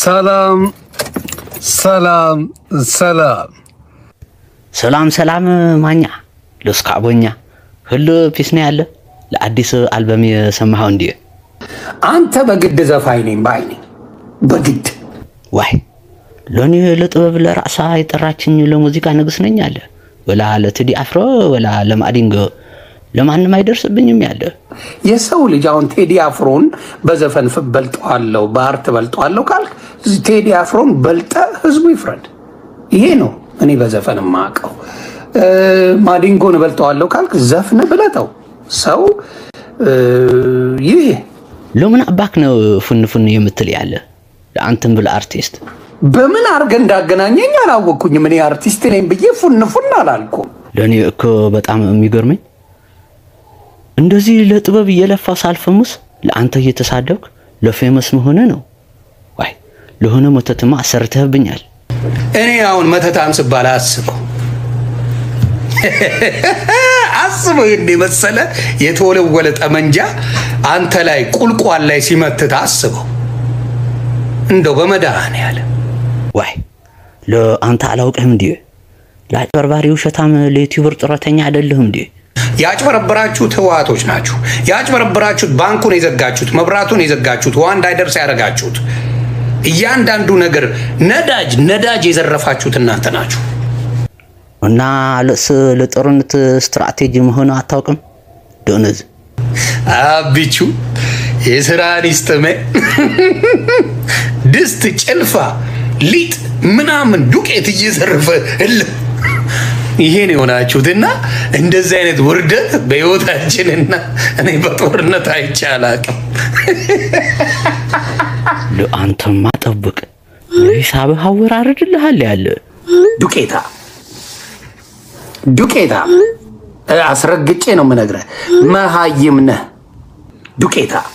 ሰላም ሰላም ሰላም ሰላም ሰላም ማኛ ለስካቦኛ ሁሉ ፒስ ነው ያለ ለአዲስ አልበም የሰማኸው እንዲ አንተ በግድ ዘፋኝ ነኝ ባይ ነኝ በግድ ዋይ ሎኒ ለጥበብ ለራእሳ የጠራችኝ ለሙዚቃ ንግስ ነኝ አለ ወላ ለትዲ አፍሮ ወላ ለማዲንጎ ለማንም አይደርስብኝም ያለ የሰው ልጅ አሁን ቴዲ አፍሮን በዘፈን ፍ- በልጠዋለሁ በአርት በልጠዋለሁ ካልክ ቴዲ አፍሮን በልጠ ህዝቡ ይፍረድ። ይሄ ነው እኔ በዘፈን የማውቀው። እ፣ ማዲንጎን በልጠዋለሁ ካልክ ዘፍነ ብለጠው ሰው እ፣ ይህ ለምን አባክ ነው ፉን ፉን የምትል ያለ ለአንተም ብል አርቲስት በምን አድርገህ እንዳገናኘኝ አላወቅኩኝም። እኔ አርቲስት ነኝ ብዬ ፉን ፉን አላልኩም። ለእኔ እኮ በጣም የሚገርመኝ እንደዚህ ለጥበብ እየለፋ ሳልፈሙስ ለአንተ እየተሳደብክ ለፌመስ መሆነ ነው። ዋይ ለሆነ መተትማ አሰርተህብኛል። እኔ አሁን መተታም ስባል አስበው አስበው ይህን የመሰለ የተወለወለ ጠመንጃ አንተ ላይ ቁልቋል ላይ ሲመትት አስበው። እንደው በመድኃኔዓለም ዋይ ለአንተ አላውቅህም እንዲ ለአጭበርባሪ ውሸታም ለዩቲዩበር ጡረተኛ አይደለህም እንዲ ያጭበረበራችሁት ህወሓቶች ናችሁ። ያጭበረበራችሁት ባንኩን የዘጋችሁት፣ መብራቱን የዘጋችሁት፣ ውሃ እንዳይደርስ ያደረጋችሁት፣ እያንዳንዱ ነገር ነዳጅ ነዳጅ የዘረፋችሁት እናንተ ናችሁ። እና ለእስ ለጦርነት ስትራቴጂ መሆኑ አታውቅም ደነዝ አቢቹ የስራን ይስጥሜ ድስት፣ ጭልፋ፣ ሊጥ ምናምን ዱቄት እየዘረፈ እልም ይሄን የሆናችሁትና እንደዚህ አይነት ውርደት በህይወታችንና እኔ በጦርነት አይቼ አላቅም። ለአንተማ ጠብቅ ለሂሳብህ አወራርድልሃል ያለ ዱቄታ ዱቄታ አስረግጬ ነው የምነግርህ። መሀይም ነህ ዱቄታ